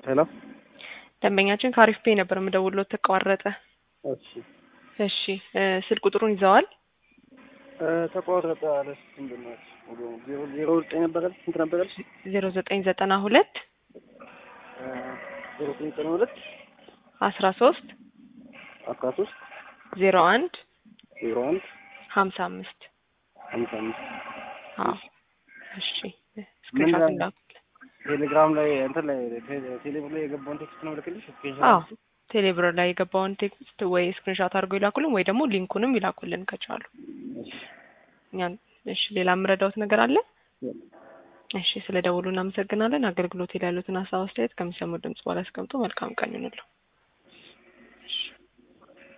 ሄሎ ደንበኛችን ከአሪፍ ፔ ነበር የምደውልዎት ተቋረጠ። እሺ እሺ እ ስልክ ቁጥሩን ይዘዋል? እ ተቋረጠ አለ ምንድን ነው ዜሮ ዜሮ ዘጠኝ ነበረ ስንት ነበረ ዜሮ ዘጠኝ ዘጠና ሁለት እ ዜሮ ዘጠኝ ዘጠና ሁለት አስራ ሶስት አስራ ሶስት ዜሮ አንድ ዜሮ አንድ ሀምሳ አምስት ሀምሳ አምስት አዎ እሺ ስክሪንሾት ምን- እንዳኩ ቴሌግራም ላይ እንትን ላይ ቴ- ቴሌብር ላይ የገባውን ቴክስት ነው ልክልሽ አዎ ቴሌብር ላይ የገባውን ቴክስት ወይ ስክሪንሾት አድርገው ይላኩልን ወይ ደግሞ ሊንኩንም ይላኩልን ከቻሉ እኛን እሺ ሌላ የምረዳውት ነገር አለ እሺ ስለ ደውሉ እናመሰግናለን አገልግሎት ላይ ያሉትን ሀሳብ አስተያየት ከሚሰሙ ድምጽ በኋላ አስቀምጡ መልካም ቀን ይሁንልዎ